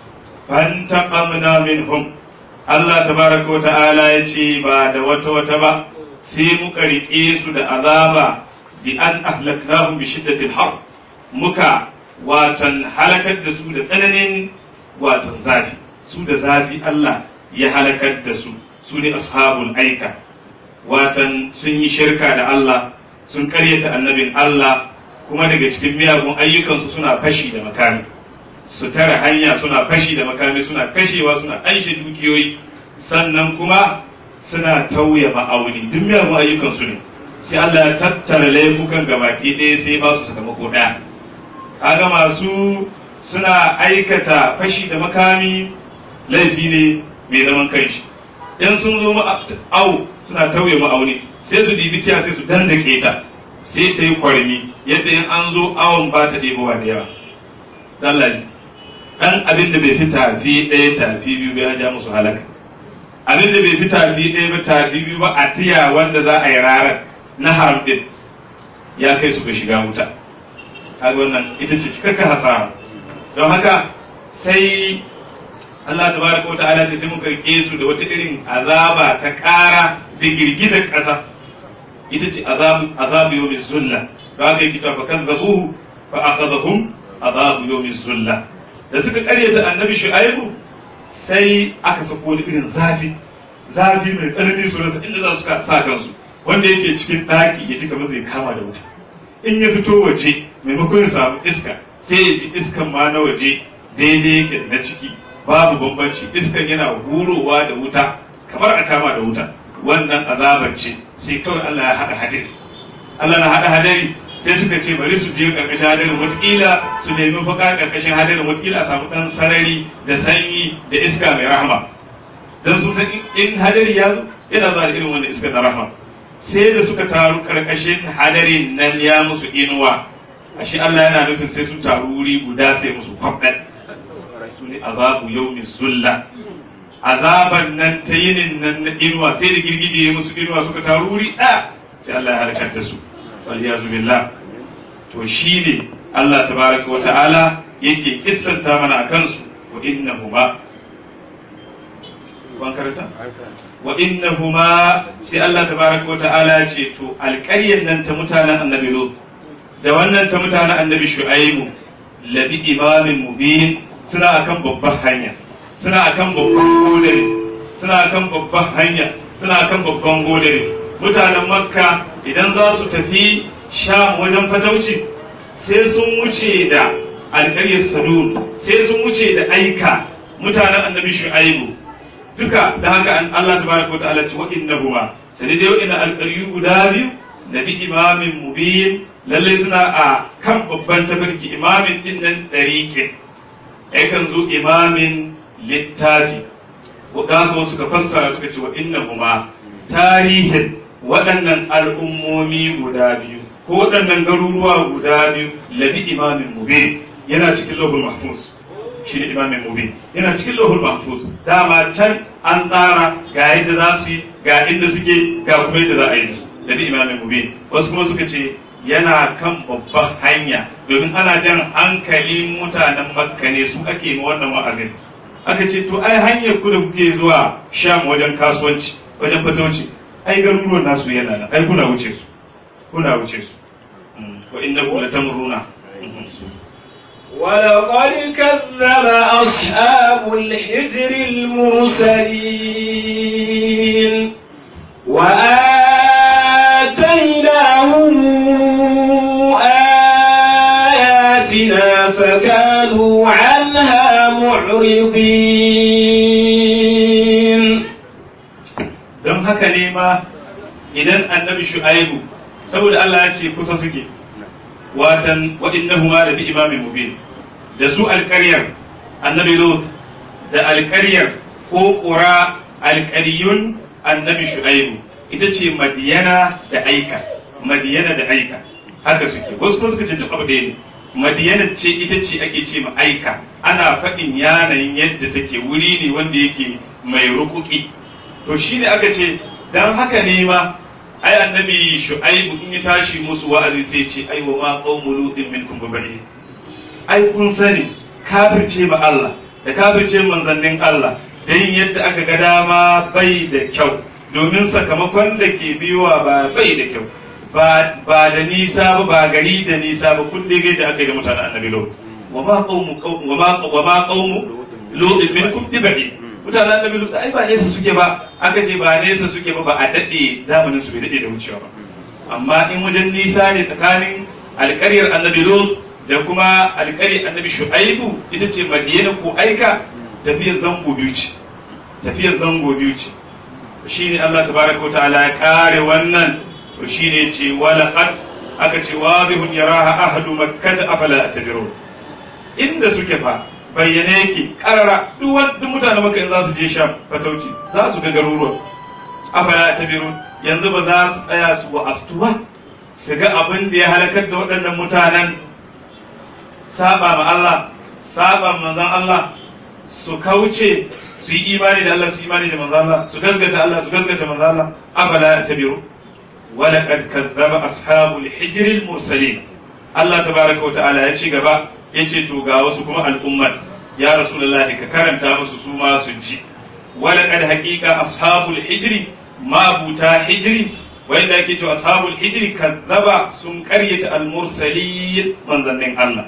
fantaqamna minhum Allah tabaraka wa ta'ala ya ce ba da wata wata ba sai muka riƙe su da azaba bi an ahlaknahum bi shiddatil har muka watan halakar da su da tsananin watan zafi su da zafi Allah ya halakar da su su ne ashabul aika watan sun yi shirka da Allah sun karyata annabin Allah kuma daga cikin miyagun ayyukansu suna fashi da makami su tara hanya suna fashi da makami suna kashewa suna anshe dukiyoyi sannan kuma suna tauye ma'auni duk miyagun ayyukansu ne sai Allah ya tattara laifukan gabaki ɗaya sai ba su sakamako ɗaya kaga masu suna aikata fashi da makami laifi ne mai zaman kanshi in sun zo au suna tauye ma'auni sai su dibi tiya sai su dandake ta sai ta yi kwarmi yadda in an zo awon ba ta ɗebowa da yawa dallaji ɗan abin da bai fi tafi ɗaya tafi biyu ya ja musu halaka abin da bai fi tafi ɗaya ba tafi biyu ba a tiya wanda za a yi rarar na haram ɗin ya kai su ga shiga wuta kaga wannan ita ce cikakken hasara don haka sai Allah tabaraka wa ta'ala sai muka rike su da wata irin azaba ta ƙara da girgizar ƙasa ita ce azabu azabu yawmi zulla don haka yake fa kadzabuhu fa akhadhahum azabu yawmi zulla da suka karyata annabi shu'aibu sai aka sako wani irin zafi zafi mai tsanani su rasa inda za su sa kansu wanda yake cikin ɗaki ya ji kamar zai kama da wuta in ya fito waje maimakon ya samu iska sai ya ji iskan ma na waje daidai yake da na ciki babu bambanci iskan yana hurowa da wuta kamar a kama da wuta wannan azabar ce sai kawai Allah ya haɗa hadari Allah na haɗa hadari sai suka ce bari su je ƙarƙashin hadarin wataƙila su nemi baka ƙarƙashin hadarin wataƙila a samu ɗan sarari da sanyi da iska mai rahama don sun san in hadari ya zo yana zuwa da irin wannan iska na rahama sai da suka taru ƙarƙashin hadarin nan ya musu inuwa ashe Allah yana nufin sai su taru wuri guda sai musu kwabɗan su ne azabu yau zulla azaban nan ta yinin nan na inuwa sai da girgije ya musu inuwa suka taru wuri ɗaya sai Allah ya halakar da su waliyazu billah to shine Allah tabaraka wa ta'ala yake kissanta mana akan su wa innahuma ban karanta wa innahuma sai Allah tabaraka wa ta'ala ce to alƙaryar nan ta mutanen annabi Lut da wannan ta mutanen annabi Shu'aibu labi imamin mubin suna akan babban hanya suna akan babban godare suna akan babban hanya suna akan babban godare mutanen makka idan za su tafi sham wajen fatauci sai sun wuce da alƙaryar sadud sai sun wuce da aika mutanen annabi shu'aibu duka da haka an Allah tabaraka wa ta'ala ce wa'innahuma sai dai wa'inna alƙaryu guda biyu nabi imamin mubin lalle suna a kan babban tafarki imamin din nan ɗariƙe yakan zo imamin littafi ko da suka fassara suka ce wa'innahuma tarihin waɗannan al'ummomi guda biyu ko waɗannan garuruwa guda biyu labi imamin mubin yana cikin lahul mahfuz shi ne imamin mubin yana cikin lahul mahfuz dama can an tsara ga yadda za su yi ga inda suke ga kuma yadda za a yi su labi imamin mubin wasu kuma suka ce yana kan babban hanya domin ana jan hankalin mutanen makka ne su ake ma wannan wa'azin aka ce to ai hanyar ku da kuke zuwa sham wajen kasuwanci wajen fatauci ai garuruwan nasu yana nan ai kuna wuce su kuna wuce su wa innakum latamruna ولقد كذب أصحاب الحجر المرسلين وآتيناهم آياتنا فكانوا عنها معرضين don haka ne ma idan annabi shu'aibu saboda Allah ya ce kusa suke watan wa'innahuma da bi imamin mubin da su alƙaryar annabi lut da alƙaryar ko ƙura alƙaryun annabi shu'aibu ita ce madiyana da aika madiyana da aika haka suke wasu kuma suka ce duk abu ɗaya ne madiyana ce ita ce ake ce ma aika ana faɗin yanayin yadda take wuri ne wanda yake mai rukuki to shi ne aka ce don haka ne ma ai annabi shu'aibu in ya tashi musu wa'azi sai ce ai wa ma qaumu lutin minkum bi ai kun sani kafirce ma Allah da kafirce manzannin Allah da yin yadda aka ga dama bai da kyau domin sakamakon da ke biyowa ba bai da kyau ba da nisa ba ba gari da nisa ba kun dai da aka yi da mutanen annabi lo wa ma qaumu wa ma wa ma qaumu lutin minkum bi mutanen annabi lut ai ba nesa suke ba aka ce ba nesa suke ba ba a dade zamanin su bai dade da wucewa ba amma in wajen nisa ne tsakanin alƙaryar annabi lut da kuma alƙaryar annabi shu'aibu ita ce madiyana ko aika tafiyar zango biyu ce tafiyar zango biyu ce shine Allah tabaraka wa ta'ala ya kare wannan to shine ce wala qad aka ce wadihun yaraha ahadu makkah afala atabirun inda suke fa bayyane yake karara duk duk mutane maka in za su je sha fatauci za su ga garuruwan afala tabirun yanzu ba za su tsaya su wa astuwa su ga abin da ya halakar da waɗannan mutanen saba ma Allah saba manzon Allah su kauce su yi imani da Allah su yi imani da manzon Allah su gazgata Allah su gazgata manzon Allah afala tabirun ولقد كذب أصحاب الحجر المرسلين الله تبارك وتعالى ya ci gaba yace to ga wasu kuma al'ummar ya rasulullahi ka karanta musu su ma su ji walaqad haqiqa ashabul hijri ma buta hijri wanda yake cewa ashabul hijri kazzaba sun karyata al-mursalin manzannin Allah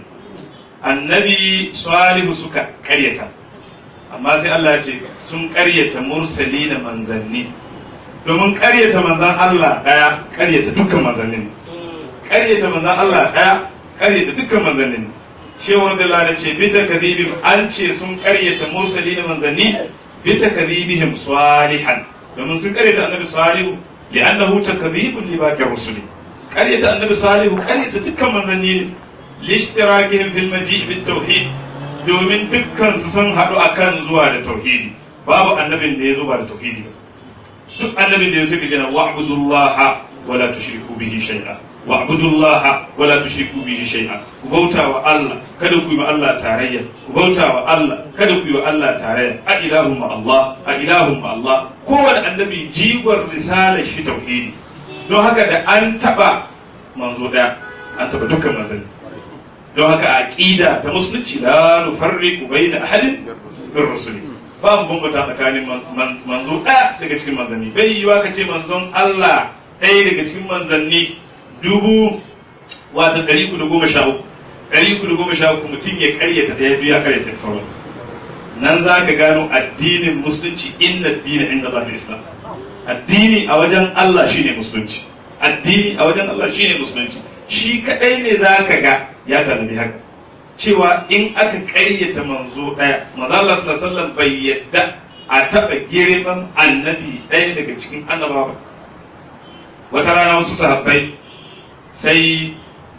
annabi salihu suka karyata amma sai Allah ya ce sun karyata mursali da manzanni domin karyata manzan Allah daya karyata dukkan manzannin ƙaryata manzon Allah ɗaya ƙaryata dukkan manzannin shehu radiyallahu anhu ce bita kadhibim an ce sun ƙaryata mursali na manzanni bita kadhibihim salihan domin sun ƙaryata annabi salihu li'annahu takdhibun li baqi rusuli ƙaryata annabi salihu ƙaryata dukkan manzanni ne lishtirakihim fil maji' bit tauhid domin dukkan su sun haɗu akan zuwa da tauhidi babu annabin da ya zo ba da tauhidi ba duk annabin da ya suka jana wa'budullaha wala tushriku bihi shay'a wa'budullaha wala tushriku bihi shay'a ku bauta wa Allah kada ku yi wa Allah tarayya ku bauta wa Allah kada ku yi wa Allah tarayya a ilahum ma Allah a ilahum ma Allah kowane annabi jigon risalar shi tauhidi don haka da an taba manzo daya an taba dukkan manzanni don haka aqida ta musulunci la nufarriqu bayna ahadin min rusuli ba mu bambata tsakanin manzo ɗaya daga cikin manzanni bai yiwa ka ce manzon Allah ɗaya daga cikin manzanni dubu wata ɗari kudu goma sha uku ɗari kudu goma sha uku mutum ya karyata ɗaya biyu ya karyata sauran nan za ka gano addinin musulunci inna addini inda Allah islam addini a wajen Allah shine musulunci addini a wajen Allah shine musulunci shi kaɗai ne za ka ga ya tanadi haka cewa in aka ƙaryata manzo ɗaya manzo Allah sallallahu bai yadda a taɓa girman annabi ɗaya daga cikin annabawa wata rana wasu sahabbai sai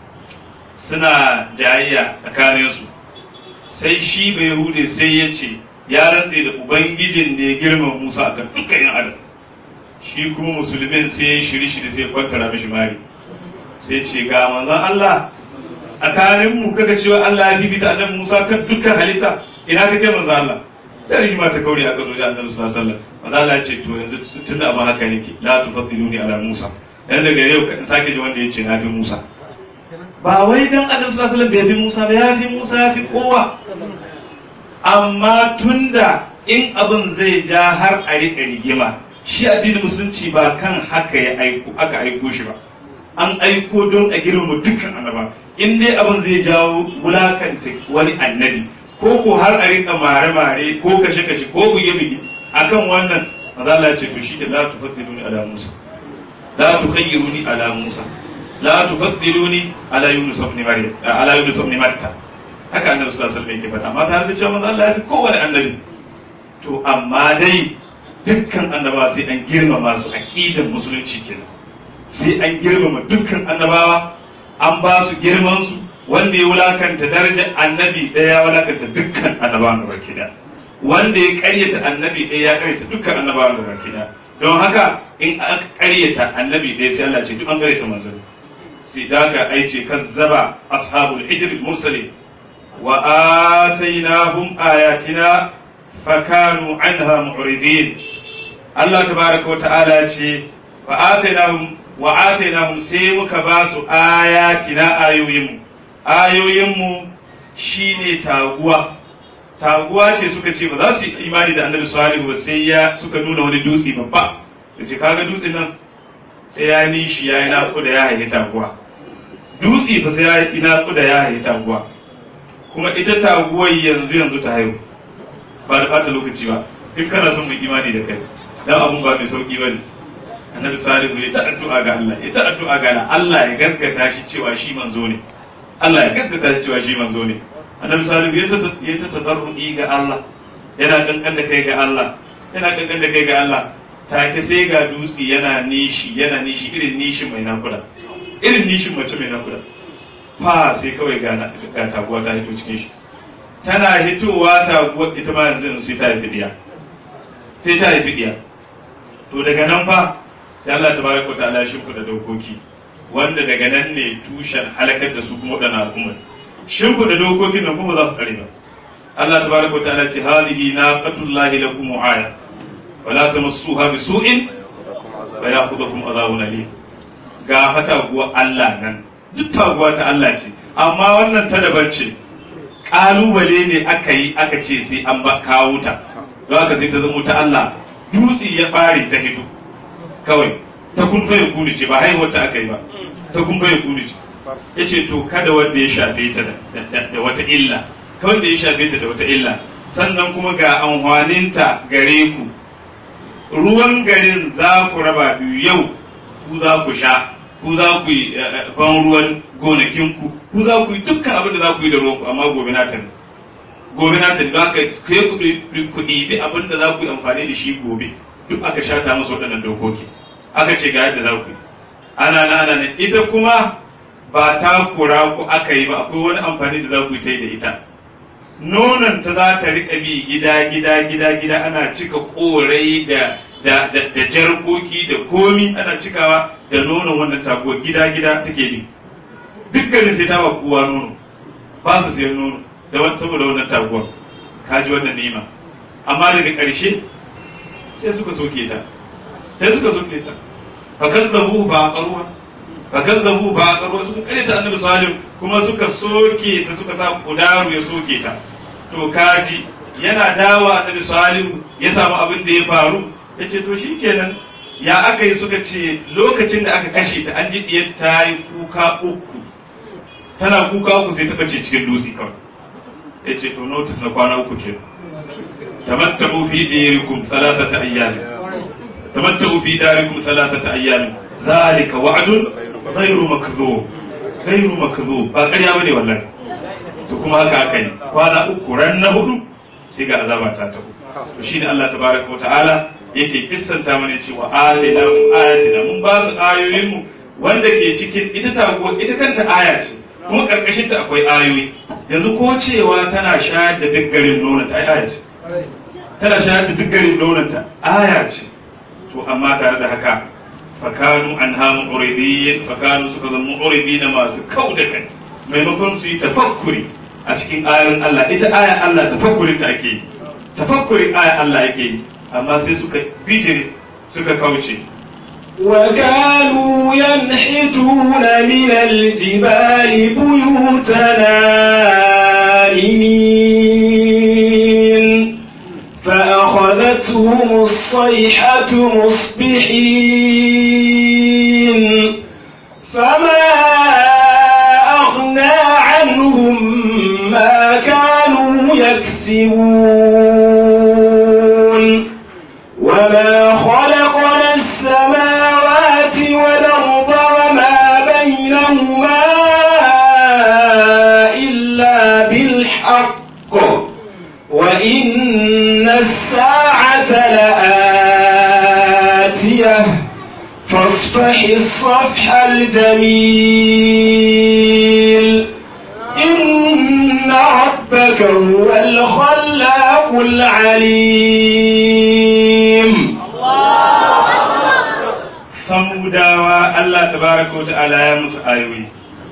suna jayayya tsakaninsu sai shi bai hude sai ya ce ya rantse da ubangijin da ya girma Musa akan dukkan yan adam shi kuma musulmin sai ya shiri shiri sai ya kwantara mishi mari sai ce ga manzon Allah tsakanin mu kaga cewa Allah ya bibita annabi Musa kan dukkan halitta ina kake manzo Allah sai rigima ta kauri a kan wajen annabi sallallahu alaihi wasallam manzo Allah ya ce to yanzu tunda abin haka yake la tufaddiluni ala Musa dan daga yau kan sake ji wanda yace na fi Musa ba wai dan annabi sallallahu alaihi wasallam bai fi Musa ba ya fi Musa ya fi kowa amma tunda in abin zai ja har a riƙa rigima shi addinin musulunci ba kan haka ya aiko aka aiko shi ba an aiko don a girma dukkan annaba in dai abin zai jawo wulakanta wani annabi ko ko har a rinka mare-mare ko kashe-kashe ko buge-buge akan wannan maza Allah ce to shi da la tufaddiluni ala Musa la tukhayyiruni ala Musa la tufaddiluni ala Yunus ibn Maryam ala Yunus ibn Matta haka annabi sallallahu alaihi wasallam yake faɗa amma tare da cewa manzo Allah ya fi kowane annabi to amma dai dukkan annaba sai an girmama su aqidan musulunci kenan sai an girmama dukkan annabawa an ba su girman su wanda ya wulakanta darajar annabi ɗaya ya wulakanta dukkan annabawan gaba kida wanda ya karyata annabi ɗaya ya karyata dukkan annabawan gaba kida don haka in aka karyata annabi ɗaya sai Allah ce duk an karyata manzo sai daga ai ce kazzaba ashabul hijr mursalin wa atainahum ayatina fakanu anha mu'ridin Allah tabaraka wa ta'ala ce fa atainahum wa atainahum sai muka ba su ayatina ayoyinmu ayoyinmu shine taguwa taguwa ce suka ce ba za su yi imani da annabi salihu ba sai ya suka nuna wani dutse babba da ce kaga dutsen nan sai ya nishi ya yi naƙuda ya haihi taguwa dutse fa sai ya yi naƙuda ya haihi taguwa kuma ita taguwar yanzu yanzu ta haihu ba da ɓata lokaci ba in kana son mai imani da kai dan abun ba mai sauki ba ne annabi salihu ya ta addu'a ga Allah ya ta addu'a ga Allah Allah ya gaskata shi cewa shi manzo ne Allah ya gaskata shi cewa shi manzo ne annabi salihu ya ta ya ta tadarrui ga Allah yana kankan da kai ga Allah yana kankan da kai ga Allah take sai ga dutse yana nishi yana nishi irin nishin mai nakuda irin nishin mace mai nakuda fa sai kawai ga ga taguwa ta hito cikin shi tana hitowa taguwa ita ma yanzu sai ta haifi diya sai ta haifi diya to daga nan fa sai Allah tabaraka ta'ala shi da dokoki wanda daga nan ne tushen halakar da su kuma wadannan al'ummar shimfiɗa dokokin nan kuma za su tsare ba Allah tabaraka ta'ala ce hadihi naqatullahi lakum aya wala tamassuha bisu'in wa ya'khudhukum adhabun alim ga fataguwa Allah nan duk taguwa ta Allah ce amma wannan ta daban ce kalubale ne aka yi aka ce sai an ba kawo ta don haka sai ta zama ta Allah dutse ya bare ta hito kawai ta kun ya kuni ce ba haihuwar ta aka yi ba ta kun ya kuni ce ya ce to kada wanda ya shafe ta da wata illa kawai da ya shafe ta da wata illa sannan kuma ga amfaninta gare ku ruwan garin za ku raba biyu yau ku za ku sha ku za ku yi ban ruwan gonakinku ku za ku yi dukkan abin da za ku yi da ruwanku amma gobe na tani gobe na tani don haka kai ku ɗibi abin da za ku yi amfani da shi gobe duk aka shata musu waɗannan dokoki aka ce ga yadda za ku yi ana na ana nan ita kuma ba ta kura ku aka yi ba akwai wani amfani da za ku yi ta yi da ita nonon ta za ta riƙa bi gida gida gida gida ana cika korai da da da, da jarkoki da komi ana cikawa da nonon wannan taguwa gida gida take bi dukkanin sai ta ba kowa nono ba su sayan nono da wani saboda wannan taguwar ka ji wannan ni'ima amma daga ƙarshe sai suka soke ta sai suka soke ta fakan zabu ba ƙaruwa fakan zabu ba ƙaruwa suka kare ta annabi salim kuma suka soke ta suka sa kudaru ya soke ta to kaji yana dawa annabi salim ya samu abin da ya faru ya ce to shikenan ya aka yi suka ce lokacin da aka kashe ta an ji diyar ta yi kuka uku tana kuka uku sai ta bace cikin dutse kawai ya ce to notice na kwana uku kenan tamattabu fi diyarikum thalathata ayyamin tamattabu fi darikum thalathata ayyamin zalika wa'dun ghayru makdhub ghayru makdhub ba ƙarya bane wallahi to kuma haka aka yi kwana uku ran na hudu sai ga azaba ta taho to shine Allah tabaraka wa ta'ala yake kissanta mana cewa atina ayatina mun ba su ayoyin mu wanda ke cikin ita taguwa ita kanta aya ce kuma karkashin ta akwai ayoyi yanzu ko cewa tana shayar da duk garin nonon ta aya ce tana shayar da duk garin nonon ta aya ce to amma tare da haka fakanu an hamu uridiyyin fakanu suka zama uridiyyin masu kau da kai maimakon su yi tafakkuri a cikin ayoyin Allah ita aya Allah tafakkurin ta ake yi tafakkurin aya Allah ake yi amma sai suka bijire suka kauce وكانوا ينحتون من الجبال بيوتنا آمنين فأخذتهم الصيحة مصبحين فما أغنى عنهم ما كانوا يكسبون وما خلقنا السماوات والأرض وما بينهما إلا بالحق وإن الساعة لآتية فاصفح الصفح الجميل إن ربك هو الخلاق العليم samudawa Allah tabaraka wa ta'ala ya musu ayoyi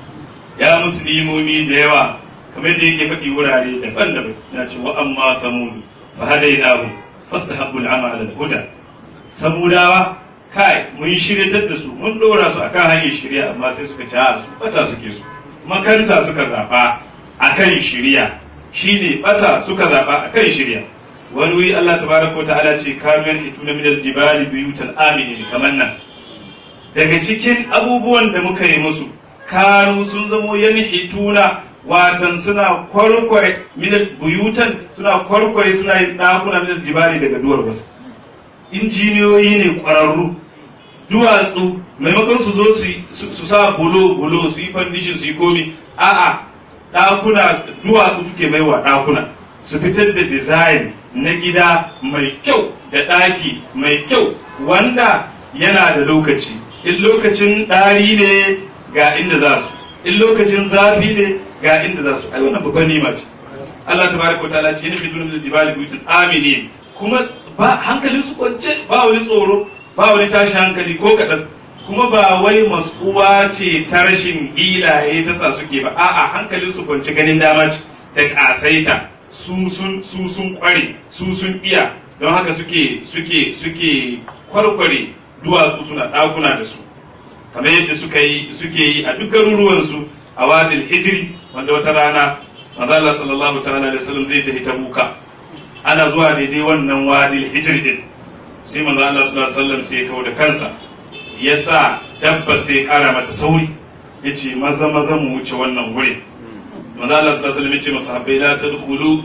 ya musu limomi da yawa kamar da yake faɗi wurare daban-daban ya ce wa amma samudu fa hadainahu fastahabbu al'ama ala al-huda samudawa kai mun shiryatar da su mun dora su akan hanyar shirya amma sai suka ci a su bata suke su makanta suka zaba akan shirya shine bata suka zaba akan shirya wani wuri Allah tabaraka wa ta'ala ce kamar hituna min al-jibali buyutan aminin kamar nan daga cikin abubuwan da muka yi musu kanu sun zamo yanhituna watan suna kwarkware minal buyutan suna kwarkware suna yin ɗakuna minal jibali daga duwar wasu injiniyoyi ne ƙwararru duwatsu maimakon su zo su sa bulo bulo su yi fandishin su yi komi a'a ɗakuna duwatsu suke maiwa ɗakuna su fitar da design na gida mai kyau da ɗaki mai kyau wanda yana da lokaci in lokacin ɗari ne ga inda za su in lokacin zafi ne ga inda za su ai wannan babban nima ce Allah tabaraka wa ta'ala ce ne khidun min jibali buyutun aminin kuma ba hankalin su kwance ba wani tsoro ba wani tashi hankali ko kaɗan kuma ba wai mas'uwa ce ta rashin ilaye ta sa suke ba a'a hankalin su kwance ganin dama ce da kasaita su sun su sun kware su sun iya don haka suke suke suke kwarkware duwatsu suna ɗakuna da su kamar yadda suka yi suke yi a duk garuruwansu a wadil hijiri wanda wata rana manzo Allah sallallahu ta'ala alaihi wasallam zai tafi tabuka ana zuwa daidai wannan wadil hijiri din sai manzo Allah sallallahu alaihi wasallam sai ya kawo da kansa ya sa dabba sai ya kara mata sauri ya ce maza maza mu wuce wannan guri manzo Allah sallallahu alaihi wasallam ya ce masahabbai la tadkhulu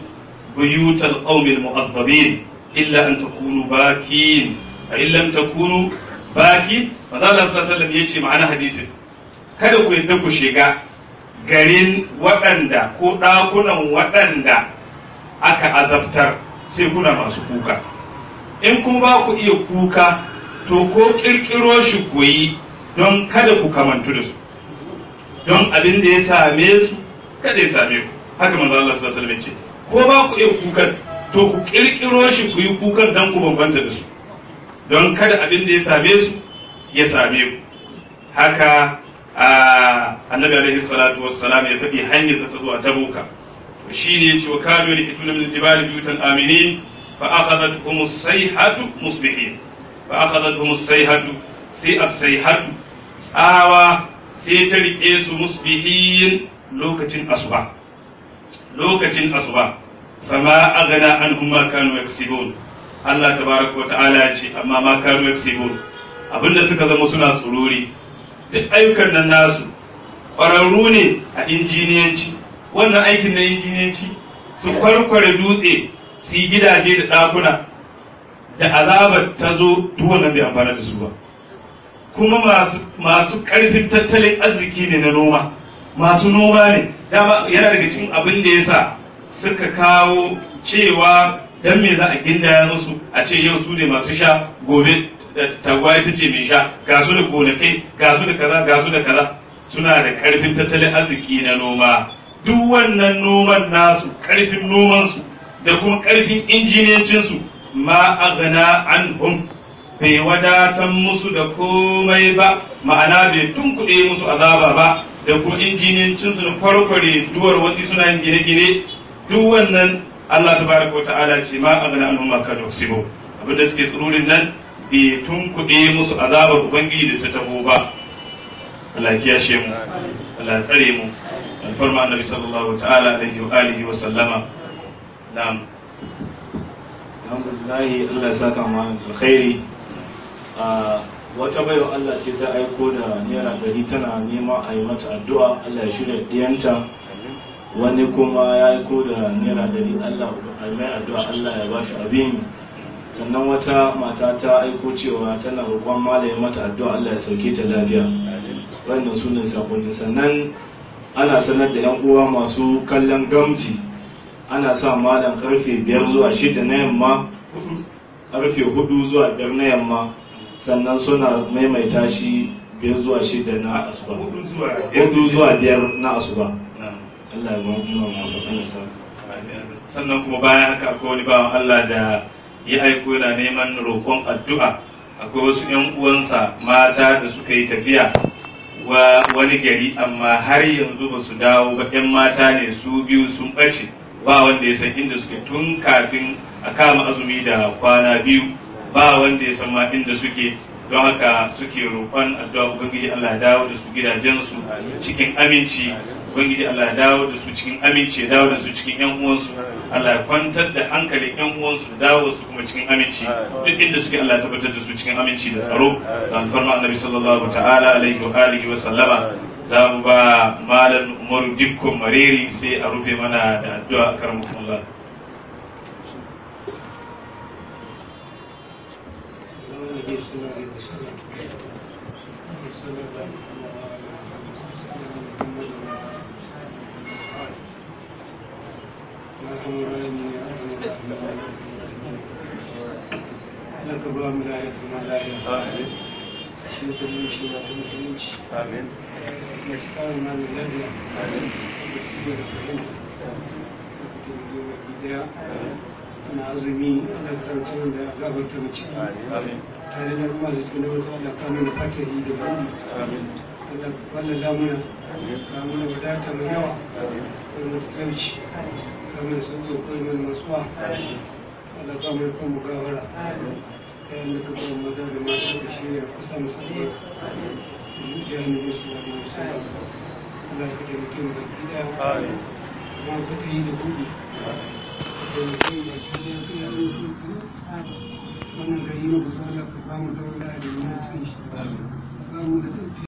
buyutal qaumil mu'azzabin illa an takunu bakin fa in lam takunu baki maza Allah sallallahu alaihi wasallam yace ma'ana hadisin kada ku yadda ku shiga garin waɗanda ko ɗakunan waɗanda aka azabtar sai kuna masu kuka in kuma ba ku iya kuka to ko ƙirƙiro shi ku yi don kada ku kamantu da su don abin da ya same su kada ya same ku haka manzo Allah sallallahu alaihi wasallam ce ko ba ku iya kukan to ku ƙirƙiro shi ku yi kukan don ku bambanta da su don kada abin da ya same su ya same ku haka annabi alaihi salatu wassalam ya faɗi hanyar sa ta zuwa tabuka shi ne ce wa kanu ne kituna min jibali buyutan aminin fa akhadathum as-sayhatu musbihin fa akhadathum as-sayhatu sai as-sayhatu tsawa sai ta rike su musbihin lokacin asuba lokacin asuba fama aghna anhum ma kanu yaksibun Allah tabaraka wa ta'ala ya ce amma ma kanu yaksibun abinda suka zama suna tsururi duk ayyukan nan nasu ƙwararru ne a injiniyanci wannan aikin na injiniyanci su kwarkware dutse su yi gidaje da ɗakuna da azabar ta zo duk wannan bai amfana da su ba kuma masu ƙarfin tattalin arziki ne na noma masu noma ne dama yana daga cikin abin da ya sa suka kawo cewa dan me za a gindaya musu a ce yau su ne masu sha gobe tagwaye ta ce mai sha ga su da gonakai ga su da kaza ga su da kaza suna da karfin tattalin arziki na noma duk wannan noman nasu karfin nomansu da kuma karfin injiniyancinsu ma aghna anhum bai wadatan musu da komai ba ma'ana bai tunkuɗe musu azaba ba da kuma injiniyancinsu na kwarkware duwar wasu suna yin gine-gine duk wannan Allah tabaraka wa ta'ala ce ma aghna anhum ma kanu sibo abinda suke tsururin nan bai tunkuɗe musu azabar ubangiji da ta taho ba Allah ya kiyashe mu Allah ya tsare mu alfarma annabi sallallahu ta'ala alaihi wa alihi wa sallama na'am alhamdulillah Allah ya saka mu alkhairi a wata baiwa Allah ce ta aiko da naira ɗari tana nema a yi mata addu'a Allah ya shirya diyanta wani kuma ya aiko da naira ɗari Allah a mai addu'a Allah ya bashi abin sannan wata mata ta aiko cewa tana roƙon malaye mata addu'a Allah ya sauke ta lafiya wannan su ne sakonni sannan ana sanar da yan uwa masu kallon gamji ana sa malam karfe biyar zuwa shida na yamma karfe hudu zuwa biyar na yamma sannan suna maimaita shi biyar zuwa shida na asuba hudu zuwa biyar na asuba Allah ya ba mu Allah sa sannan kuma bayan haka akwai wani bawan Allah da ya aiko yana neman roƙon addu'a akwai wasu ‘yan uwansa mata da suka yi tafiya wa wani gari amma har yanzu ba su dawo ba ‘yan mata ne su biyu sun ɓace ba wanda ya san inda suke tun kafin a kama azumi da kwana biyu ba wanda ya san ma inda suke don haka suke roƙon addu'a ubangiji Allah ya dawo da su gidajensu cikin aminci ubangiji Allah ya dawo da su cikin aminci ya dawo da su cikin yan uwansu Allah ya kwantar da hankalin yan uwansu da dawo su kuma cikin aminci duk inda suke Allah ya tabbatar da su cikin aminci da tsaro da alfarma annabi sallallahu ta'ala alaihi wa alihi wa sallama za mu ba malam Umaru Dikko Mareri sai a rufe mana da addu'a karamukumullah لك اللهم لا يكفي لا يكفي musulmi shi na musulunci amin da shi kawo na mai lafiya da shi da fahimta da daya ana azumi ana karantar da gabarta mace tare da ruwa da cikin wata Allah ka mana fatari da bani Allah ka kwalla damuna ka mana wadata mai yawa ka mana tsamci ka mana sauƙi ko mana masuwa Allah ka mana kan mugawara yayin da ka ba maza da mata da shirya kusa musamman jihar ne su da musamman Allah ka taimake mu da gida kuma ka ta yi da kuɗi wannan gari na kusa da ka ba mu zaune da mutum shi ba mu da